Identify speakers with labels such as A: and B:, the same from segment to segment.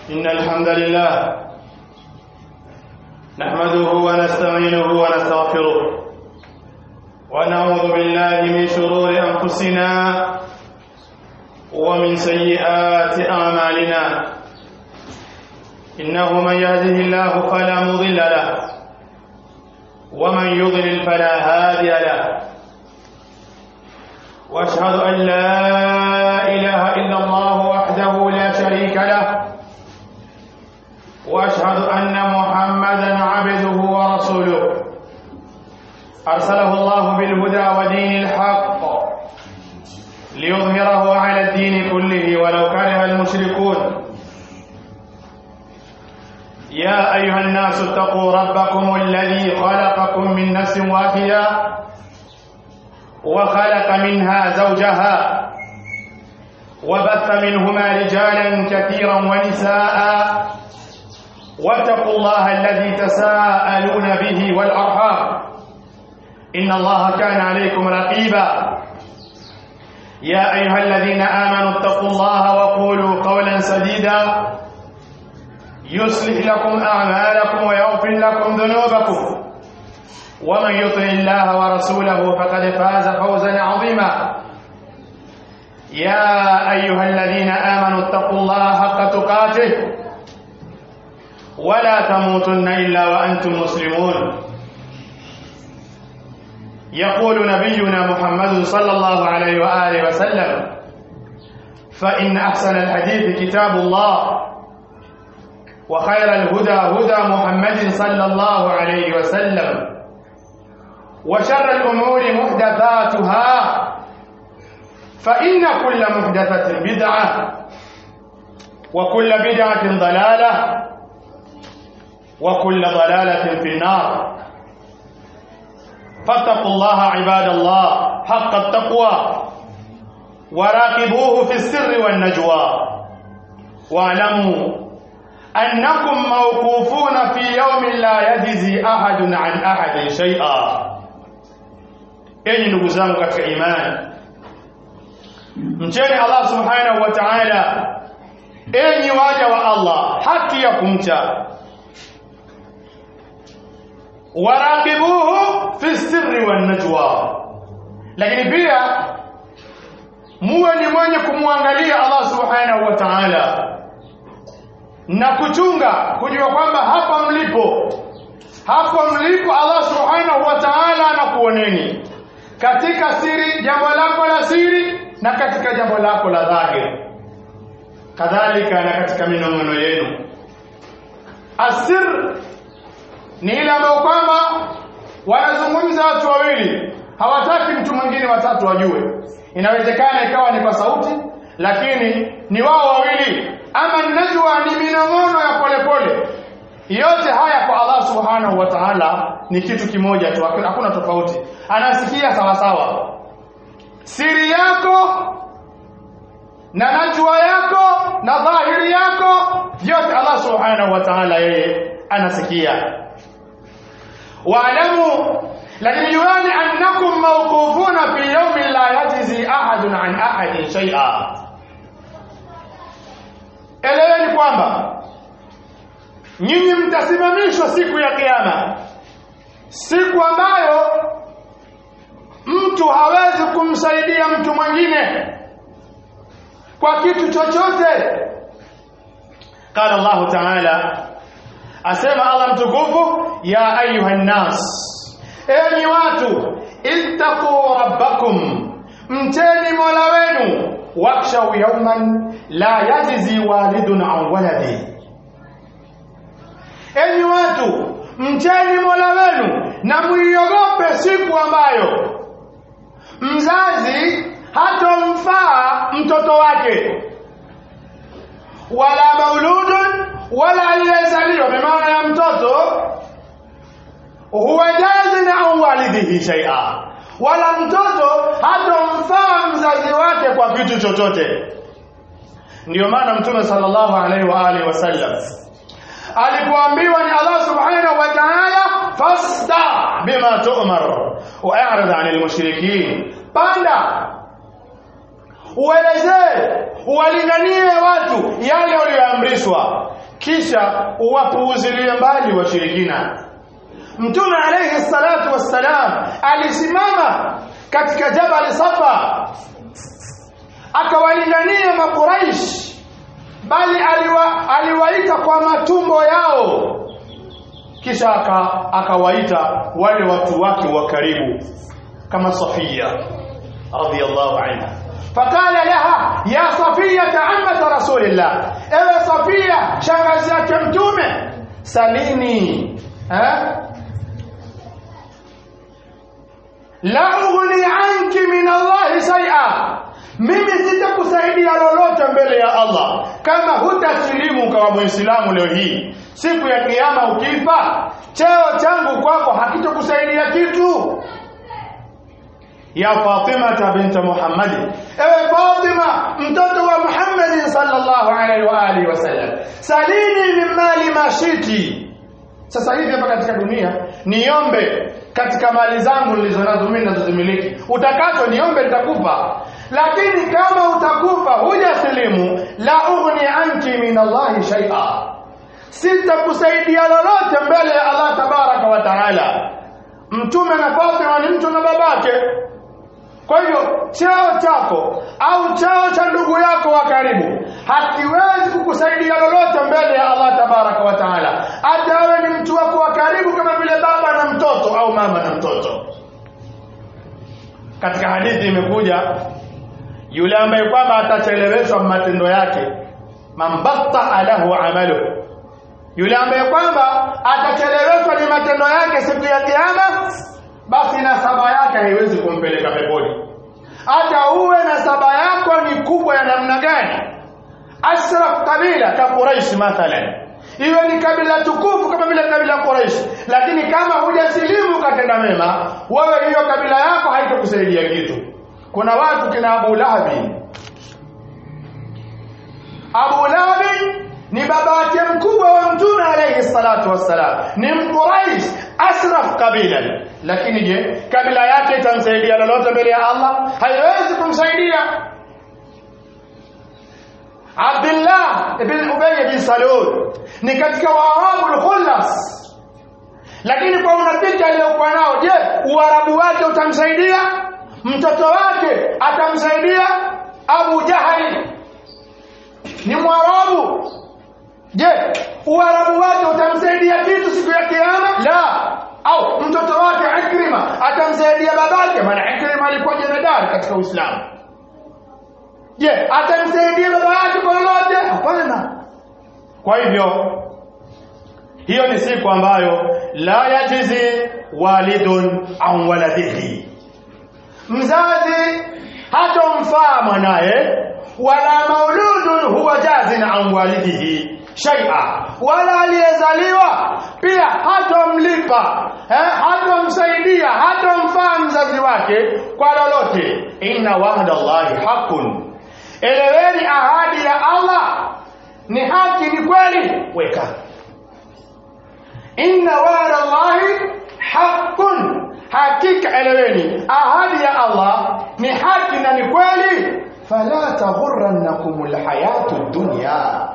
A: إن الحمد لله نحمده ونستعينه ونستغفره ونعوذ بالله من شرور أنفسنا ومن سيئات أعمالنا إنه من يهده الله فلا مضل له ومن يضلل فلا هادي له واشهد ان لا اله الا الله وحده لا شريك له واشهد ان محمدا عبده ورسوله ارسله الله بالهدى ودين الحق ليظهره على الدين كله ولو كره المشركون يا ايها الناس اتقوا ربكم الذي خلقكم من نفس واحده وخلق منها زوجها وبث منهما رجالا كثيرا ونساء واتقوا الله الذي تساءلون به والارحام ان الله كان عليكم رقيبا يا ايها الذين امنوا اتقوا الله وقولوا قولا سديدا يصلح لكم اعمالكم ويغفر لكم ذنوبكم ومن يطع الله ورسوله فقد فاز فوزا عظيما يا ايها الذين امنوا اتقوا الله حق تقاته ولا تموتن الا وانتم مسلمون يقول نبينا محمد صلى الله عليه واله وسلم فان احسن الحديث كتاب الله وخير الهدى هدى محمد صلى الله عليه وسلم وشر الأمور محدثاتها فإن كل محدثة بدعة وكل بدعة ضلالة وكل ضلالة في النار فاتقوا الله عباد الله حق التقوى وراقبوه في السر والنجوى واعلموا أنكم موقوفون في يوم لا يجزي أحد عن أحد شيئا enyi ndugu zangu katika imani mcheni Allah subhanahu wa ta'ala enyi waja wa Allah haki ya kumcha waraqibuhu fi sirri wan najwa lakini pia muwe ni mwenye kumwangalia Allah subhanahu wa ta'ala na kuchunga kujua kwamba hapa mlipo hapa mlipo Allah subhanahu wa ta'ala anakuoneni katika siri jambo lako la siri na katika jambo lako la dhahiri kadhalika na katika minong'ono yenu asir ni ile ambayo kwamba wanazungumza watu wawili hawataki mtu mwingine watatu wajue inawezekana ikawa ni kwa sauti lakini ni wao wawili ama najwa ni minong'ono ya polepole pole. yote haya kwa Allah subhanahu wa ta'ala ni kitu kimoja tu hakuna tofauti anasikia sawa sawa siri yako na najwa yako na dhahiri yako vyote Allah subhanahu wa ta'ala yeye anasikia waalamu lakini juani annakum mawqufuna fi yawmin la yajzi ahadun an ahadin shay'a eleweni kwamba nyinyi mtasimamishwa siku ya kiyama siku ambayo mtu hawezi kumsaidia mtu mwingine kwa kitu chochote qala Allah ta'ala asema Allah mtukufu ya ayuha nas enyi watu ittaqu rabbakum mteni mola wenu wakshaw yawman la yajzi walidun an waladihi enyi watu mcheni mola wenu na muiogope siku ambayo mzazi hatomfaa mtoto wake wala mauludun wala aliyezaliwa bimaana ya mtoto huwa jazin an walidihi shaia wala mtoto hatomfaa mzazi wake kwa kitu chochote ndiyo maana mtume sallallahu alaihi wa alihi wasallam alipoambiwa ni Allah subhanahu wa ta'ala fasta bima tu'mar wa'rid 'anil mushrikin panda uelezee uwalinganie watu yale walioamrishwa kisha uwapuuzilie mbali washirikina mtume alayhi salatu wassalam alisimama katika jabal safa akawalingania makuraish bali aliwa, aliwaita kwa matumbo yao kisha aka, akawaita wale watu wake wa karibu kama Safia radhiyallahu anha fakala laha ya Safia ammat rasulillah ewe Safia shangazi yake mtume salini eh la ughni anki min Allah shay'a mimi sitakusaidia lolote mbele ya Allah kama hutasilimu kama muislamu leo hii siku ya kiyama ukifa cheo changu kwako hakitokusaidia kitu ya Fatima binti Muhammad ewe Fatima mtoto wa Muhammad sallallahu alaihi wa alihi wasallam salini min mali mashiti sasa hivi hapa katika dunia niombe katika mali zangu nilizonazo mimi ninazozimiliki utakacho niombe nitakupa lakini kama utakufa hujasilimu la ughni anki min Allahi shay'a sitakusaidia lolote mbele ya Allah tabaraka wa taala mtume na Fatima ni mtu na babake kwa hivyo cheo chako au cheo cha ndugu yako wa karibu hakiwezi kukusaidia lolote mbele ya Allah tabaraka wa taala hata awe ni mtu wako wa karibu kama vile baba na mtoto au mama na mtoto katika hadithi imekuja yule ambaye kwamba atacheleweshwa matendo yake mambatta alahu amalu yule ambaye kwamba atacheleweshwa ni matendo yake siku ya kiyama basi nasaba yake haiwezi kumpeleka peponi hata uwe nasaba yako ni kubwa ya namna gani ashraf kabila ka quraish mathalan iwe ni kabila tukufu kama vile kabila quraish lakini kama hujasilimu katenda mema wewe hiyo kabila yako haitakusaidia kitu kuna watu kina Abu Lahabi Abu Lahabi ni babake mkubwa wa mtume alayhi salatu wassalam ni mquraish asraf kabila lakini je kabila yake itamsaidia lolote mbele ya Allah haiwezi kumsaidia Abdullah ibn Ubay bin Salul ni katika waarabu al-khullas lakini kwa unafiki aliyokuwa nao je uarabu wake utamsaidia mtoto wake atamsaidia Abu Jahali ni mwarabu je uarabu wake utamsaidia kitu siku ya kiyama la au mtoto wake Ikrima atamsaidia babake maana Ikrima alikuwa jemadari katika Uislamu je atamsaidia baba yake kwa lolote hapana kwa hivyo hiyo ni siku ambayo la yajizi walidun an waladihi mzazi hatomfaa mwanaye wala mauludun huwa jazin an walidihi shay'a wala aliyezaliwa pia hatomlipa eh, hatomsaidia hatomfaa mzazi wake kwa lolote inna wa'da Allahi haqqun eleweni ahadi ya Allah ni haki ni kweli weka inna wa'da Allahi haqqun hakika eleweni ahadi ya Allah ni haki na ni kweli fala taghurrannakum alhayatu dunya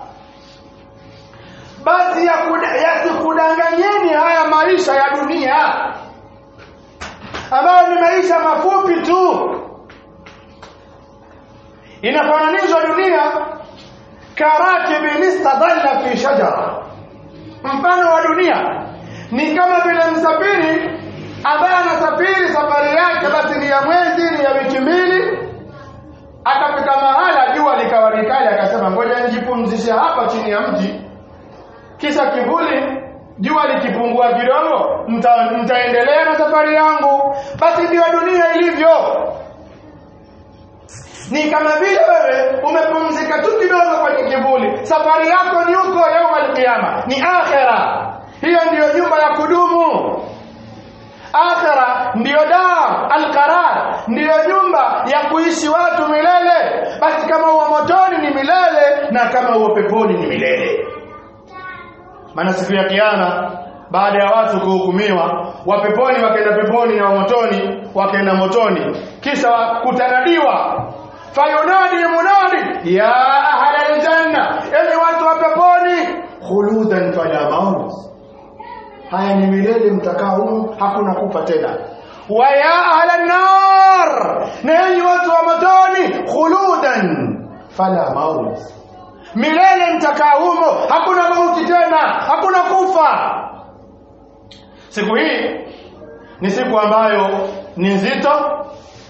A: basi yasikudanganyeni ya haya maisha ya dunia ambayo ni maisha mafupi tu inafananishwa dunia karakibin istadalla fi shajara mfano wa dunia ni kama vile msafiri ambaye anasafiri safari yake basi ni ya mwezi ni ya wiki mbili akafika mahala jua likawa likali akasema ngoja nijipumzishe hapa chini ya mti kisha kivuli jua likipungua kidogo mtaendelea na safari yangu basi ndio dunia ilivyo ni kama vile wewe umepumzika tu kidogo kwenye kivuli safari yako ni huko yaumul qiyama ni akhera hiyo ndiyo nyumba ya kudumu akhira ndiyo dar alqarar ndiyo nyumba ya kuishi watu milele basi kama uwa motoni ni milele na kama uwa peponi ni milele maana siku ya kiyama baada ya watu kuhukumiwa wa peponi wakaenda peponi na wa motoni wakaenda motoni kisha kutanadiwa fayunadi munadi ya ahla aljanna enyi watu wa peponi khuludan fala maut haya ni milele mtakaa humu hakuna kufa tena wa ya ahla nar na enyi watu wa motoni khuludan fala maut milele mtakaa humo hakuna mauti tena hakuna kufa siku hii ni siku ambayo ni nzito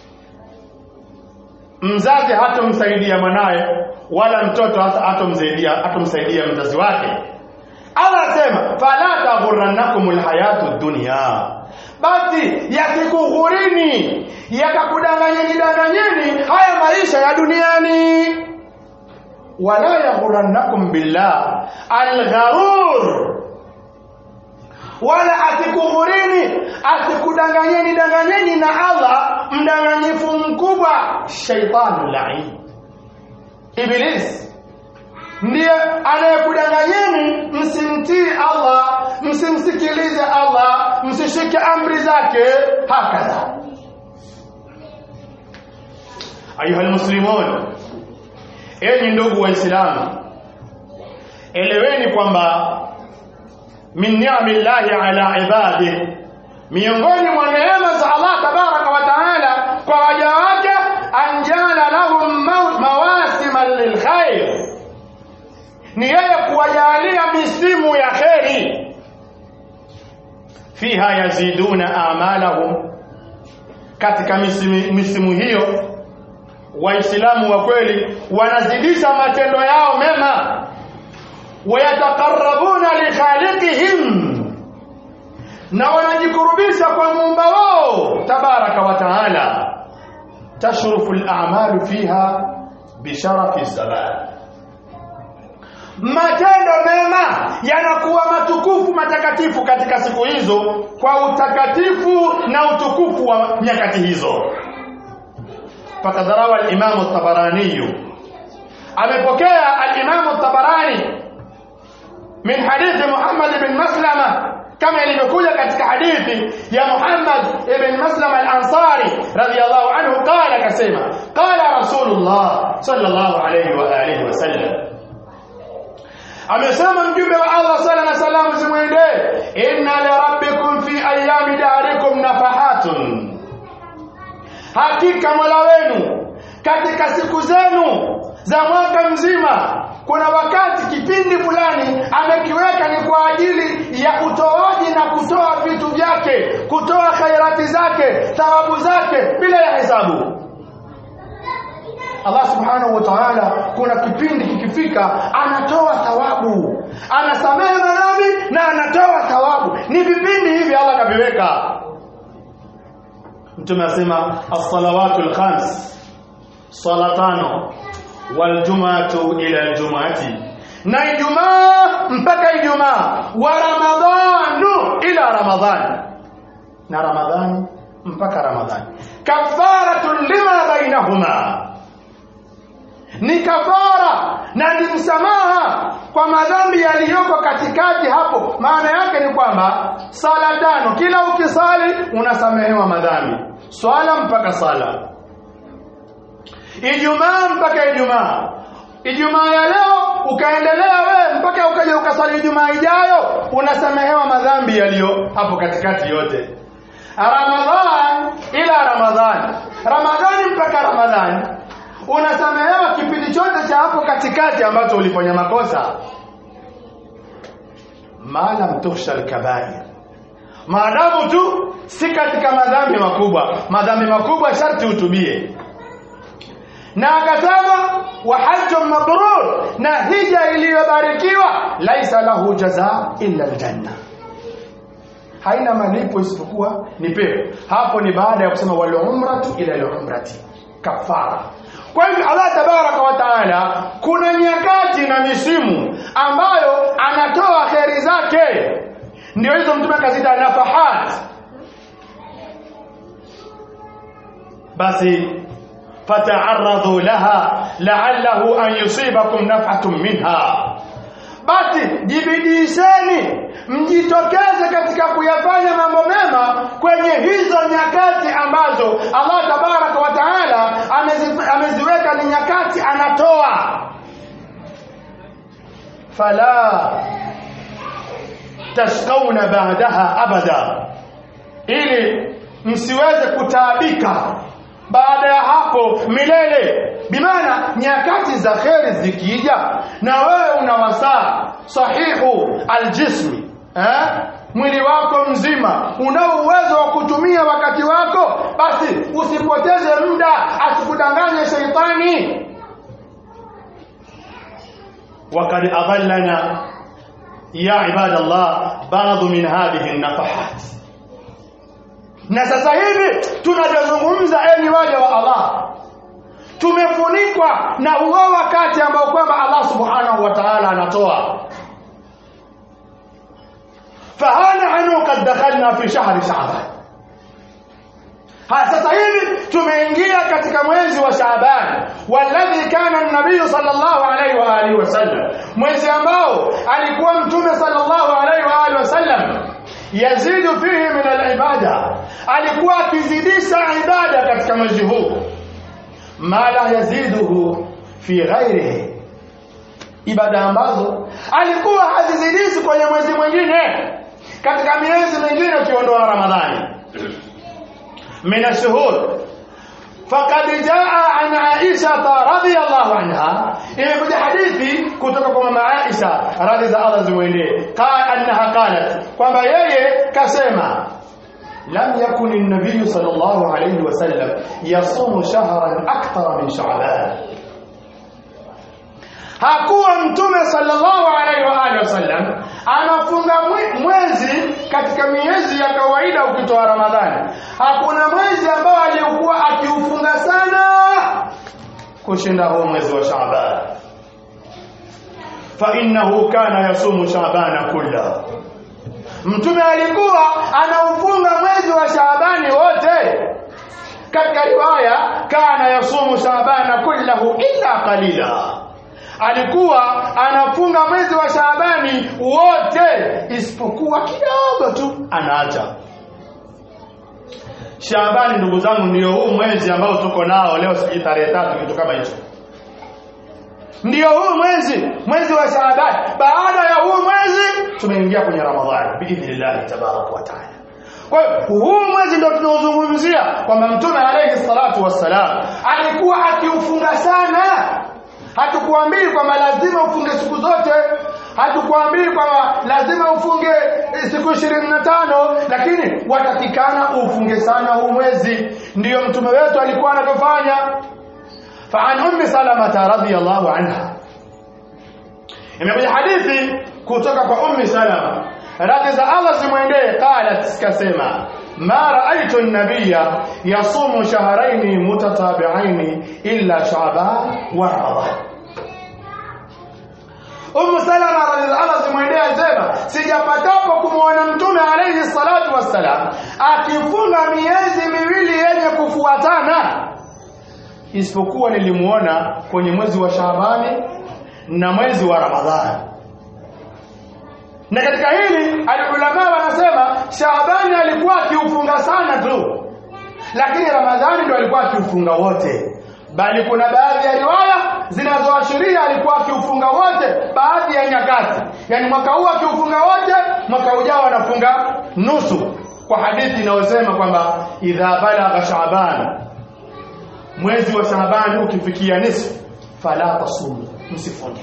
A: mzazi hatomsaidia mwanaye wala mtoto hatomsaidia hatomsaidia mzazi wake Allah anasema fala taghurrannakum alhayatu dunya basi yasikughurini yakakudanganyeni danganyeni haya maisha ya duniani wala yaghurrannakum billah algharur wala asikughurini asikudanganyeni danganyeni na Allah mdanganyifu mkubwa shaitanu lain iblis ndiye anayekudanganyeni msimtii Allah msimsikilize Allah msishike amri zake hakadha ayuha almuslimun enyi ndugu waislamu eleweni kwamba min ni'amillahi ala ibadihi miongoni mwa neema za Allah tabaraka wa taala kwa waja wake anjala lahum mawasima lilkhair ni yeye kuwajalia misimu ya kheri fiha yaziduna amalahum katika misimu, misimu hiyo waislamu wa kweli wanazidisha matendo yao mema wayataqarrabuna likhaliqihim na wanajikurubisha kwa muumba wao tabaraka wa taala tashrufu al-a'malu fiha bisharafi zaman matendo mema yanakuwa matukufu matakatifu katika siku hizo kwa utakatifu na utukufu wa nyakati hizo fakadharawa al-Imam at-Tabarani amepokea al-Imam at-Tabarani min hadithi Muhammad ibn Maslama kama ilivyokuja katika hadithi ya Muhammad ibn Maslama al-Ansari radiyallahu anhu qala kasema qala Rasulullah sallallahu alayhi wa alihi wasallam amesema mjumbe wa Allah sala na salamu zimwendee inna li rabbikum fi ayami darikum nafahatun hakika mola wenu katika siku zenu za mwaka mzima kuna wakati kipindi fulani amekiweka ni kwa ajili ya utoaji na kutoa vitu vyake kutoa khairati zake thawabu zake bila ya hesabu Allah subhanahu wa ta'ala kuna kipindi kikifika anatoa thawabu anasamehe madhambi na anatoa thawabu ni vipindi hivi Allah kaviweka Mtume asema as-salawatul khams sala tano wal jum'atu ila al-jum'ati na Ijumaa mpaka Ijumaa wa Ramadhanu ila Ramadhani na Ramadhani mpaka Ramadhani kafaratun lima bainahuma ni kafara na ni msamaha kwa madhambi yaliyoko katikati hapo maana yake ni kwamba sala tano kila ukisali unasamehewa madhambi swala mpaka sala ijumaa mpaka ijumaa ijumaa ya leo ukaendelea wewe mpaka ukaja ukasali ijumaa ijayo unasamehewa madhambi yaliyo hapo katikati yote ramadhan ila ramadhani ramadhani mpaka ramadhani unasamehewa kipindi chote cha hapo katikati ambacho ulifanya makosa maalam tukhsha alkabair maadamu tu si katika madhambi makubwa madhambi makubwa sharti utubie na akasema wa hajjun mabrur na hija iliyobarikiwa laisa lahu jazaa illa aljanna haina malipo isipokuwa ni pepo hapo ni baada ya kusema wal umratu ila al umrati kafara kwa hivyo Allah tabaraka wa taala kuna nyakati na misimu ambayo anatoa kheri zake ndio hizo mtume akazita nafahat basi fata'arradu laha la'allahu an yusibakum naf'atun minha basi jibidisheni mjitokeze katika kuyafanya mambo mema kwenye hizo nyakati ambazo Allah tabaraka wa taala ameziweka fala tashkauna ba'daha abada ili msiweze kutaabika baada ya hapo milele bimaana nyakati za kheri zikija na wewe una wasaa sahihu aljismi eh? mwili wako mzima una uwezo wa kutumia wakati wako basi usipoteze muda asikudanganye sheitani وقد أضلنا يا عباد الله بعض من هذه النفحات na sasa hivi tunajazungumza enyi waja wa Allah tumefunikwa na huo wakati ambao kwamba Allah subhanahu wa ta'ala anatoa fahana anu kad dakhalna fi shahri sha'ban ha sasa hivi tumeingia katika mwezi wa Shaaban walladhi kana an-nabiy sallallahu alayhi wa alihi wasallam mwezi ambao alikuwa mtume sallallahu alayhi wa alihi wasallam yazidu fihi min al-ibada alikuwa akizidisha ibada katika mwezi huu ma la yaziduhu fi ghairihi ibada ambazo alikuwa hazizidishi kwenye mwezi mwingine katika miezi mingine ukiondoa Ramadhani من الشهور فقد جاء عن عائشة رضي الله عنها إلى حديثي كتب مع عائشة رضي الله زويني قال أنها قالت وما يي كسيما لم يكن النبي صلى الله عليه وسلم يصوم شهرا أكثر من شعبان hakuwa mtume sallallahu alaihi wa alihi wasallam anafunga mwezi katika miezi ya kawaida ukitoa ramadhani hakuna mwezi ambao alikuwa akiufunga sana kushinda huo mwezi wa shaaban fa innahu kana yasumu shaabana kulla mtume alikuwa anaufunga mwezi wa shaabani wote katika riwaya kana yasumu shaabana kullahu illa qalila alikuwa anafunga mwezi wa Shaabani wote isipokuwa kidogo tu anaacha. Shaabani ndugu zangu ndio huu mwezi ambao tuko nao leo sijui tarehe tatu kitu kama hicho. Ndio huu mwezi, mwezi wa Shaabani. Baada ya huu mwezi tumeingia kwenye Ramadhani biidhnillah tabaraka wa taala. Kwa hiyo huu mwezi ndio tunaozungumzia kwamba Mtume alayhi salatu wassalam alikuwa akiufunga sana hatukuambii kwamba lazima ufunge siku zote hatukuambii kwamba lazima ufunge siku ishirini na tano lakini watakikana ufunge sana huu mwezi ndiyo mtume wetu alikuwa anavyofanya فعن أم سلمة رضي الله عنها imekuja hadithi kutoka kwa ummi salama radhi za allah zimwendee qalat kasema ma raaitu an-nabiyya yasumu shahrayn mutatabi'ain illa sha'ban wa ramadan Ummu Salama radhiallahu zimwendea sema sijapatapo kumwona mtume alayhi salatu wassalam akifunga miezi miwili yenye kufuatana isipokuwa nilimuona kwenye mwezi wa Shaabani na mwezi wa Ramadhani na katika hili alulama wanasema Shaabani alikuwa akiufunga sana tu lakini Ramadhani ndio alikuwa akiufunga wote bali kuna baadhi ya riwaya zinazoashiria alikuwa akiufunga wote baadhi ya nyakati yani mwaka huu akiufunga wote mwaka ujao anafunga nusu kwa hadithi inayosema kwamba idha balagha shaaban mwezi wa shaaban ukifikia nisfu fala tasumu msifunge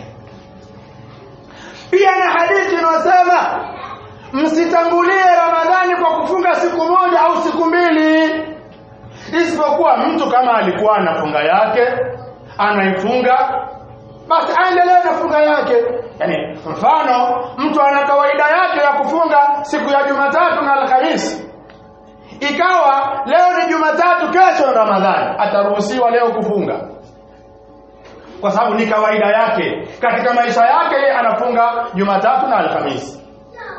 A: pia na hadithi inayosema msitangulie ramadhani kwa kufunga siku moja au siku mbili isipokuwa mtu kama alikuwa anafunga yake anaifunga basi aendelee na funga yake yani mfano mtu ana kawaida yake ya kufunga siku ya Jumatatu na Alhamisi ikawa leo ni Jumatatu kesho Ramadhani ataruhusiwa leo kufunga kwa sababu ni kawaida yake katika maisha yake yeye anafunga Jumatatu na Alhamisi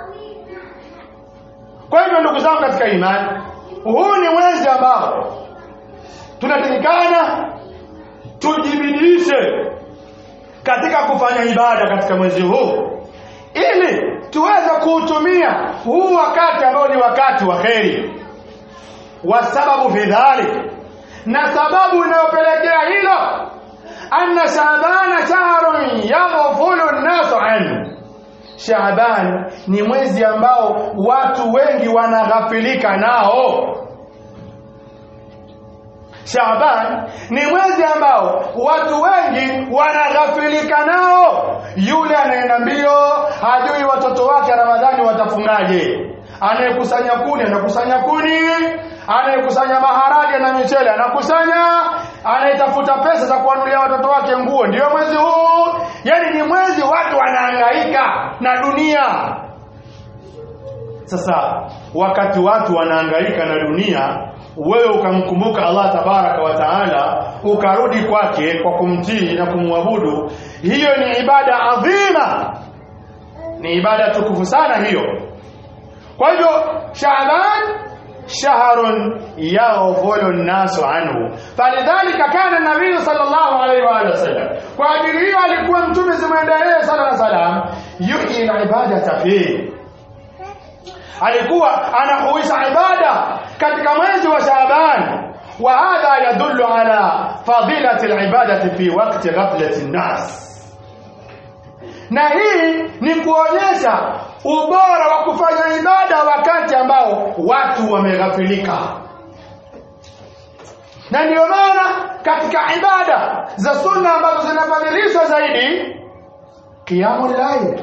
A: kwa hivyo ndugu zangu katika imani huu ni mwezi ambao tunatakikana tujibidishe katika kufanya ibada katika mwezi huu ili tuweze kuutumia huu wakati ambao ni wakati wa kheri wa sababu fi dhalik na sababu inayopelekea hilo anna Shaabana shahrun yaghfulu an-nas anhu Shaaban ni mwezi ambao watu wengi wanaghafilika nao Shaaban ni mwezi ambao watu wengi wanaghafilika nao. Yule anaenda mbio, hajui watoto wake Ramadhani watafungaje. Anayekusanya kuni anakusanya kuni, anayekusanya maharage na michele anakusanya, anayetafuta pesa za kuwanunulia watoto wake nguo. Ndiyo mwezi huu, yani ni mwezi watu wanahangaika na dunia. Sasa wakati watu wanahangaika na dunia, wewe ukamkumbuka Allah tabaraka wa taala, ukarudi kwake kwa kumtii na kumwabudu, hiyo ni ibada adhima, ni ibada tukufu sana hiyo. Kwa hivyo Shaaban shahrun yaghfulu nnasu anhu, falidhalika kana nabii sallallahu alaihi wa alihi wasallam, kwa ajili hiyo alikuwa Mtume zimwendelee sala na salam yuhyi ibadata fihi alikuwa anahuisha ibada katika mwezi wa Shaaban wa hadha yadullu ala fadilati alibadati fi waqti ghaflati nnas na hii ni kuonyesha ubora wa kufanya ibada wakati ambao watu wameghafilika na ndio maana katika ibada za sunna ambazo zinafadhilishwa zaidi qiyamul layl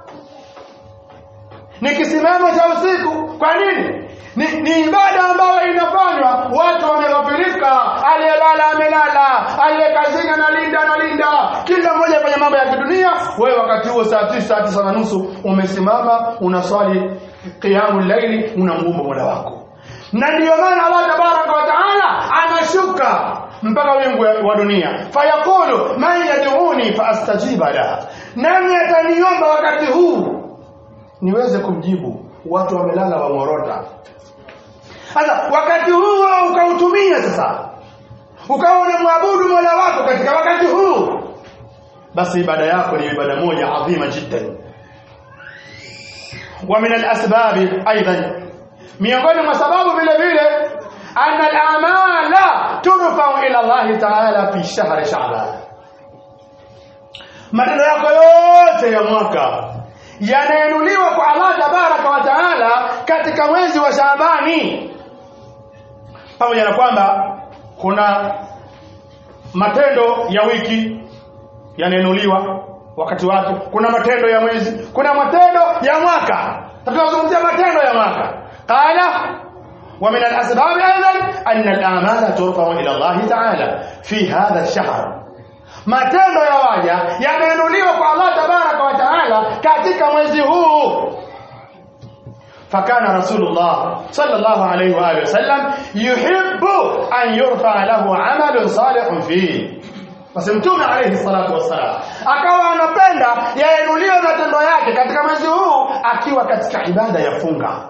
A: ni kisimamo cha usiku kwa nini ni, ni ibada ambayo inafanywa watu wameghafirika aliyelala amelala aliyekazini analinda analinda kila mmoja kwenye mambo ya kidunia wewe wakati huo saa tisa saa tisa na nusu umesimama unaswali qiyamu laili unamuomba mola wako na ndiyo maana allah tabaraka wa taala anashuka mpaka wingu wa dunia fayaqulu man yad'uni faastajiba lah nani ataniomba wakati huu niweze kumjibu watu wamelala wamorota sasa wakati huu ukautumia sasa ukawa unamwabudu mola wako katika wakati huu basi ibada yako ni ibada moja adhima jiddan wa min alasbab aidan miongoni mwa sababu vile vile anna al-amala turfa'u ila Allah ta'ala fi shahr sha'ban matendo yako yote ya mwaka yanainuliwa kwa Allah tabaraka wa taala katika mwezi wa Shaabani pamoja na kwamba kuna matendo ya wiki yanainuliwa wakati wake kuna matendo ya mwezi kuna matendo ya mwaka tunazungumzia matendo ya mwaka qala ومن الأسباب أيضا أن الآمال ترفع إلى الله تعالى في هذا الشهر matendo ya waja yameinuliwa kwa Allah tabaraka wa taala katika mwezi huu fakana rasulullah sallallahu alayhi wa alihi wasallam yuhibbu an yurfa lahu amalun salihun fihi basi mtume alayhi salatu wassalam akawa anapenda yainuliwe matendo yake katika mwezi huu akiwa katika ibada ya funga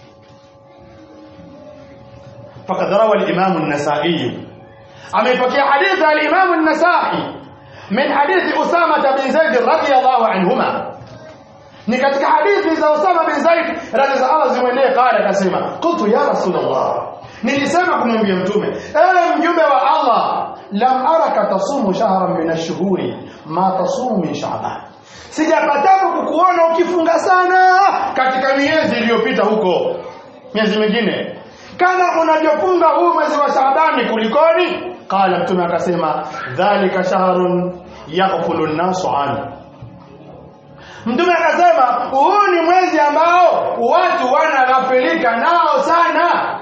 A: فقد روى الإمام النسائي أميبكي حديث الإمام النسائي من حديث أسامة بن زيد رضي الله عنهما ni katika hadithi za Usama bin Zaid radhi za Allah zimwendee qala akasema qultu ya rasulullah nilisema kumwambia mtume ewe mjumbe wa Allah lam araka tasumu shahran min ash-shuhuri ma tasumu min sha'ban sijapataka kukuona ukifunga sana katika miezi iliyopita huko miezi mingine kama unavyofunga huu mwezi wa Shaabani kulikoni qala mtume akasema dhalika shahrun yaghfulu an-nasu anhu Mtume akasema huu ni mwezi ambao watu wanaghafilika nao sana.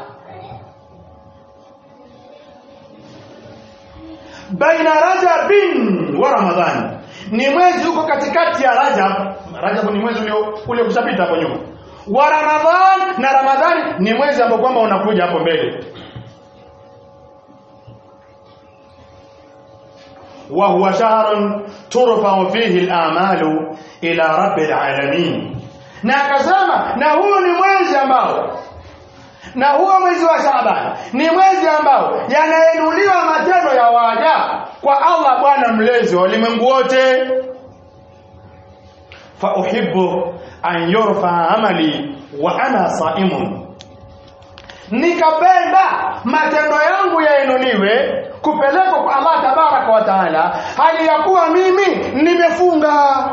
A: Baina Rajabin wa Ramadhan. Ni mwezi uko katikati ya Rajab. Rajab ni mwezi ulio ule kushapita hapo nyuma. Wa Ramadhan na Ramadhani ni mwezi ambao kwamba unakuja hapo mbele. وهو شهر ترفع فيه الآمال إلى رب العالمين na akasema na huu ni mwezi ambao na huo mwezi wa Shaaban ni mwezi ambao yanainuliwa matendo ya waja kwa Allah Bwana mlezi wa ulimwengu wote fa uhibbu an yurfa amali wa ana saimun nikapenda matendo yangu yainuliwe kupelekwa kwa Allah tabaraka tabaraka wa taala hali ya kuwa mimi nimefunga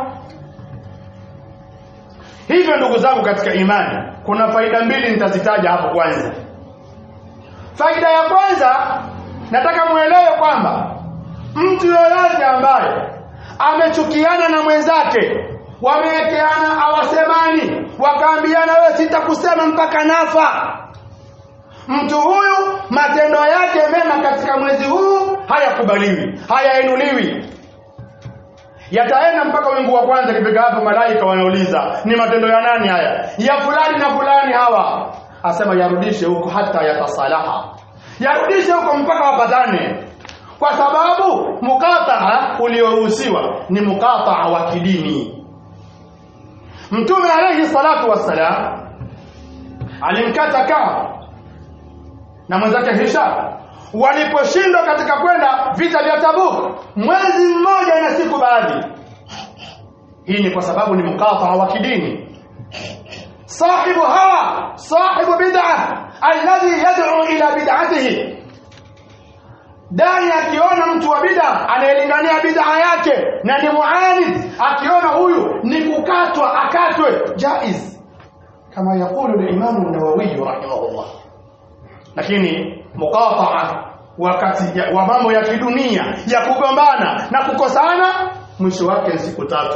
A: hivyo ndugu zangu katika imani kuna faida mbili nitazitaja hapo kwanza faida ya kwanza nataka muelewe kwamba mtu yoyote ambaye amechukiana na mwenzake wamewekeana hawasemani wakaambiana wewe sitakusema mpaka nafa mtu huyu matendo yake mema katika mwezi huu hayakubaliwi hayainuliwi yataenda mpaka wingu wa kwanza kifika hapo malaika wanauliza ni matendo ya nani haya ya fulani na fulani hawa asema yarudishe huko hata yatasalaha yarudishe huko mpaka wapatane kwa sababu mukataa ulioruhusiwa ni mukataa wa kidini mtume alayhi salatu wassalam alimkata kaa na mwenzake Hisham waliposhindwa katika kwenda vita vya Tabuk mwezi mmoja na siku baadhi hii ni kwa sababu ni mukataa wa kidini sahibu hawa sahibu bid'a alladhi yad'u ila bid'atihi dai akiona mtu wa bid'a anayelingania bid'a yake na ni muanid akiona huyu ni kukatwa akatwe jaiz kama yakulu al-Imam an-Nawawi rahimahullah lakini muqataa wakati ya- wa mambo ya kidunia ya kugombana na kukosana mwisho wake ni siku tatu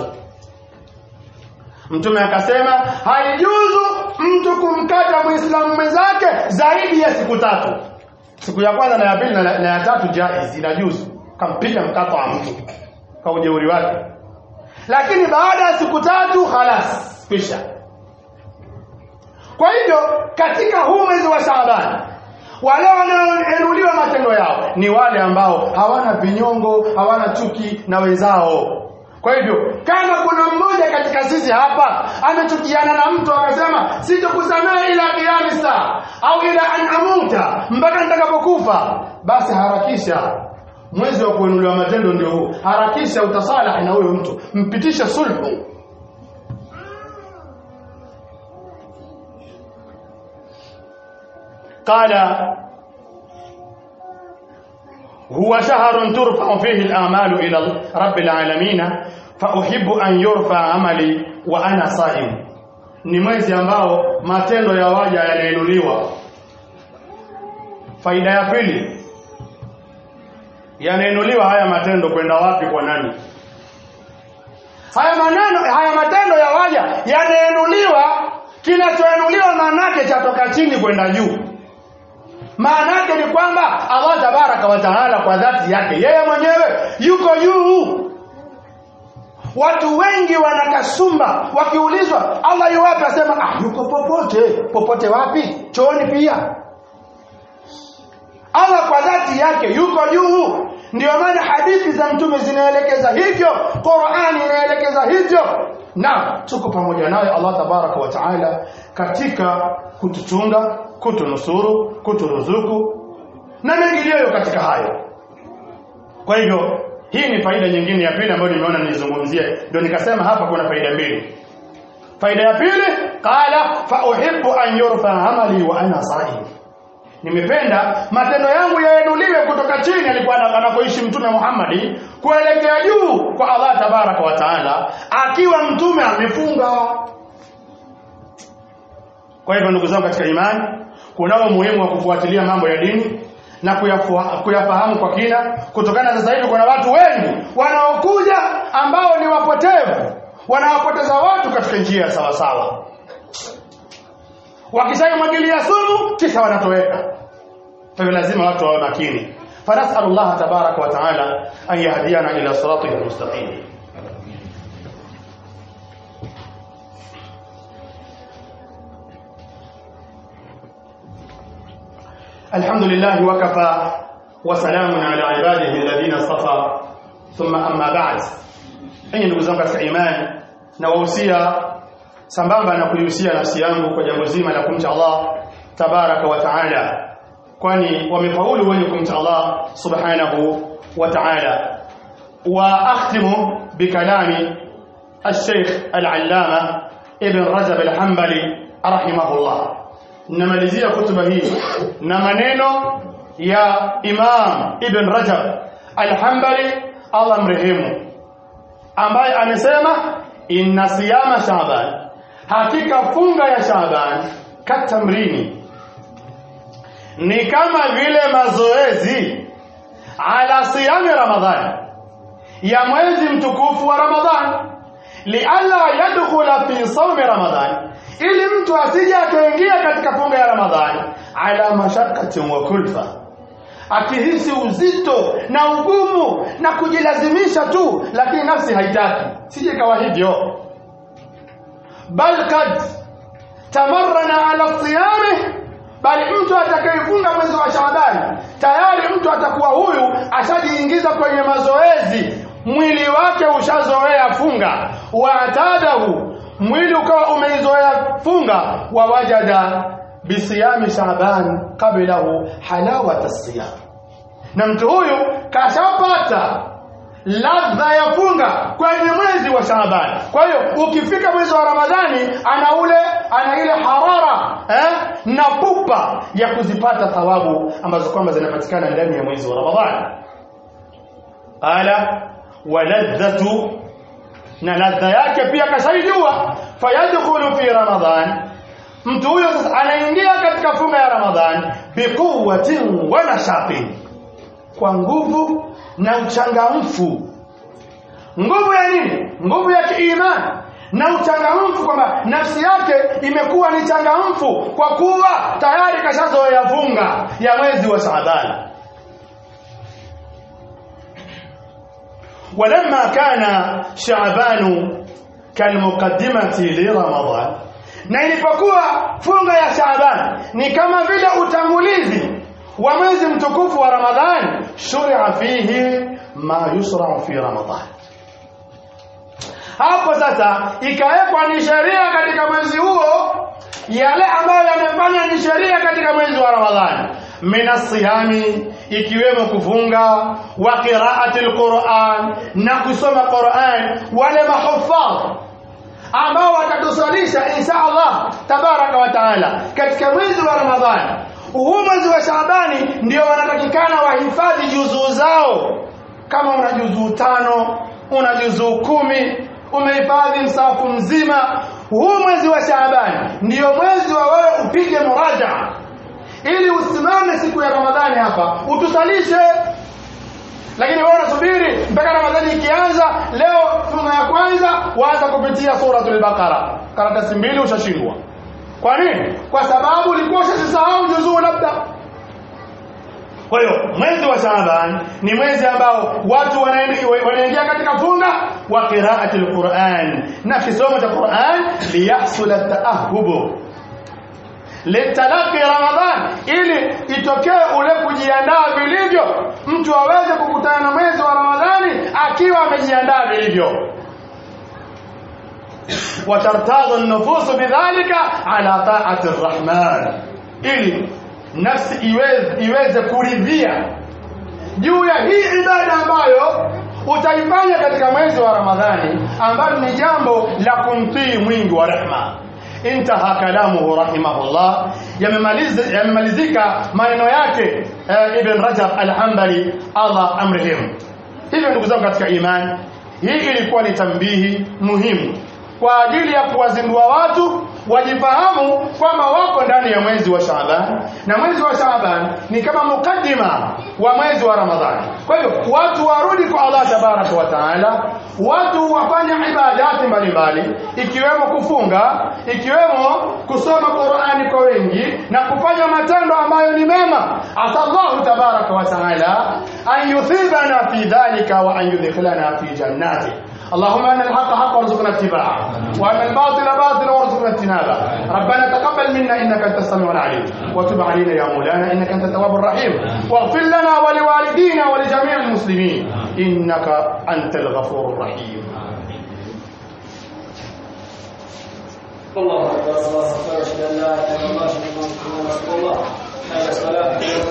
A: mtume akasema haijuzu mtu kumkata muislamu mwenzake zaidi ya siku tatu siku ya kwanza na ya pili na, na ya tatu jaiz inajuzu kampiga mkato wa mtu kwa ujeuri wake lakini baada ya siku tatu halas kisha kwa hivyo katika huu mwezi wa Shaaban wale wanaoinuliwa matendo yao ni wale ambao hawana vinyongo, hawana chuki na wenzao. Kwa hivyo kama kuna mmoja katika sisi hapa amechukiana na mtu akasema sitokusamehe ila kiyami saa au ila an amuta mpaka nitakapokufa, basi harakisha mwezi wa kuinuliwa matendo ndio huu. Harakisha utasalahi na huyo mtu, mpitishe sulhu. قال هو شهر ترفع فيه الآمال إلى رب العالمين فأحب أن يرفع عملي وأنا صائم ni mwezi ambao matendo ya waja yanainuliwa faida ya pili yanainuliwa haya matendo kwenda wapi kwa nani haya maneno haya matendo ya waja yanainuliwa kinachoinuliwa maanake chatoka chini kwenda juu maana yake ni kwamba Allah tabaraka wa taala kwa dhati yake yeye mwenyewe yuko juu watu wengi wanakasumba wakiulizwa Allah yu wapi asema ah yuko popote popote wapi chooni pia Allah kwa dhati yake yuko juu ndio maana hadithi za mtume zinaelekeza hivyo Qur'ani inaelekeza hivyo na tuko pamoja naye Allah tabaraka wa taala katika kutuchunga kutunusuru kuturuzuku na mengineyo katika hayo kwa hivyo hii ni faida nyingine ya pili ambayo nimeona nizungumzie ndio nikasema hapa kuna faida mbili faida ya pili qala fa uhibbu an yurfa amali wa ana saim nimependa matendo yangu yainuliwe kutoka chini alikuwa anapoishi mtume Muhammad kuelekea juu kwa Allah tabaraka wa taala akiwa mtume amefunga kwa hivyo ndugu zangu katika imani kunao umuhimu wa kufuatilia mambo ya dini na kuyafuha- kuyafahamu kwa kina kutokana na sasa hivi kuna watu wengi wanaokuja ambao ni wapotevu wanawapoteza watu katika njia ya sawa sawa wakishaimwagilia sumu kisha wanatoweka kwa hivyo lazima watu wawe makini فنسأل الله تبارك وتعالى أن يهدينا إلى صراطه المستقيم الحمد لله وكفى وسلام على عباده الذين اصطفى ثم أما بعد أي ndugu zangu katika imani na wahusia sambamba na kuihusia nafsi yangu kwa jambo zima la kumcha Allah tabaraka wa taala kwani wamefaulu wenye kumcha Allah subhanahu wa ta'ala wa akhtimu bikalami الشيخ العلامة ابن رجب الحنبلي رحمه الله namalizia kutuba hii na maneno ya Imam Ibn Rajab Al-Hanbali Allah mrehemu ambaye amesema inna siyama Shaaban hakika funga ya Shaaban katamrini ni kama vile mazoezi ala siyami Ramadhani ya mwezi mtukufu wa Ramadhani lialla yadkhula fi sawmi Ramadhani ili mtu asije akaingia katika funga ya Ramadhani ala mashakkatin wa kulfa akihisi uzito na ugumu na kujilazimisha tu lakini nafsi haitaki sije kawa hivyo bal kad tamarrana ala siyami bali mtu atakayefunga mwezi wa Shaaban tayari mtu atakuwa huyu ashajiingiza kwenye mazoezi mwili wake ushazoea funga wa atadahu mwili ukawa umeizoea funga wa wajada bisiyami Shaaban qablahu halawata siyam na mtu huyu kashapata ladha ya funga kwenye mwezi wa Shaaban. Kwa hiyo ukifika mwezi wa Ramadhani ana ule ana ile harara eh, na pupa ya kuzipata thawabu ambazo kwamba zinapatikana ndani ya mwezi wa Ramadhani. Ala waladhatu na ladha yake pia kashaijua, fayadkhulu fi Ramadhan, mtu huyo sasa anaingia katika funga ya Ramadhan biquwwatin wa nashatin, kwa nguvu na uchangamfu nguvu ya nini nguvu ya kiimani na uchangamfu kwamba nafsi yake imekuwa ni changamfu kwa kuwa tayari kashazoea funga ya mwezi wa Shaaban ولما كان شعبان كالمقدمة لرمضان na ilipokuwa funga ya Shaaban ni kama vile utangulizi wa mwezi mtukufu wa Ramadhani shuria fihi ma yusra fi Ramadhan hapo sasa ikawekwa ni sheria katika mwezi huo yale ambayo yamefanya ni sheria katika mwezi wa Ramadhani min siyami ikiwemo kufunga wa qiraati alquran na kusoma Quran wale mahufadh ambao watatusalisha insha Allah tabaraka wa taala katika mwezi wa Ramadhani huu mwezi wa Shaabani ndio wanatakikana wahifadhi juzuu zao kama una juzuu tano una juzuu kumi umehifadhi msafu mzima huu mwezi wa Shaabani ndio mwezi wa wewe upige muraja ili usimame siku ya Ramadhani hapa utusalishe lakini wewe unasubiri mpaka Ramadhani ikianza leo funga ya kwanza waanza kupitia suratul Baqara karatasi mbili ushashindwa kwa nini kwa sababu ulikuwa ushasahau juzuu labda kwa hiyo mwezi wa Shaaban ni mwezi ambao watu wanaingia katika funga wa qiraati alquran na kisomo cha Quran liyahsul at-ta'ahhub litalaqi Ramadhan ili itokee ule kujiandaa vilivyo mtu aweze kukutana na mwezi wa Ramadhani akiwa amejiandaa vilivyo وترتاض النفوس بذلك على طاعة الرحمن ili nafsi iweze, iweze kuridhia juu ya hii ibada ambayo utaifanya katika mwezi wa Ramadhani ambalo ni jambo la kumtii mwingi wa rehma intaha kalamuhu rahimahullah yamemaliza yamemalizika maneno yake eh, Ibn Rajab al-Hanbali Allah amrehemu hivyo ndugu zangu katika imani hii ilikuwa ni tambihi muhimu kwa ajili ya kuwazindua watu wajifahamu kwamba wako ndani ya mwezi wa Shaaban na mwezi wa Shaaban ni kama mukaddima wa mwezi wa Ramadhani. Kwa hivyo watu warudi kwa Allah tabaraka wa taala, watu wafanye ibadati mbalimbali, ikiwemo kufunga, ikiwemo kusoma Qur'ani kwa wengi na kufanya matendo ambayo ni mema. Asallahu tabaraka wa taala an yuthibana fi dhalika wa an yudkhilana fi jannati. اللهم ان الحق حق وارزقنا اتباعه وان الباطل باطل وارزقنا اجتنابه ربنا تقبل منا انك انت السميع العليم وتب علينا يا مولانا انك انت التواب الرحيم واغفر لنا ولوالدينا ولجميع المسلمين انك انت الغفور الرحيم
B: الله اكبر الله اكبر اشهد ان لا اله الا الله اشهد ان محمدا رسول الله حي على الصلاه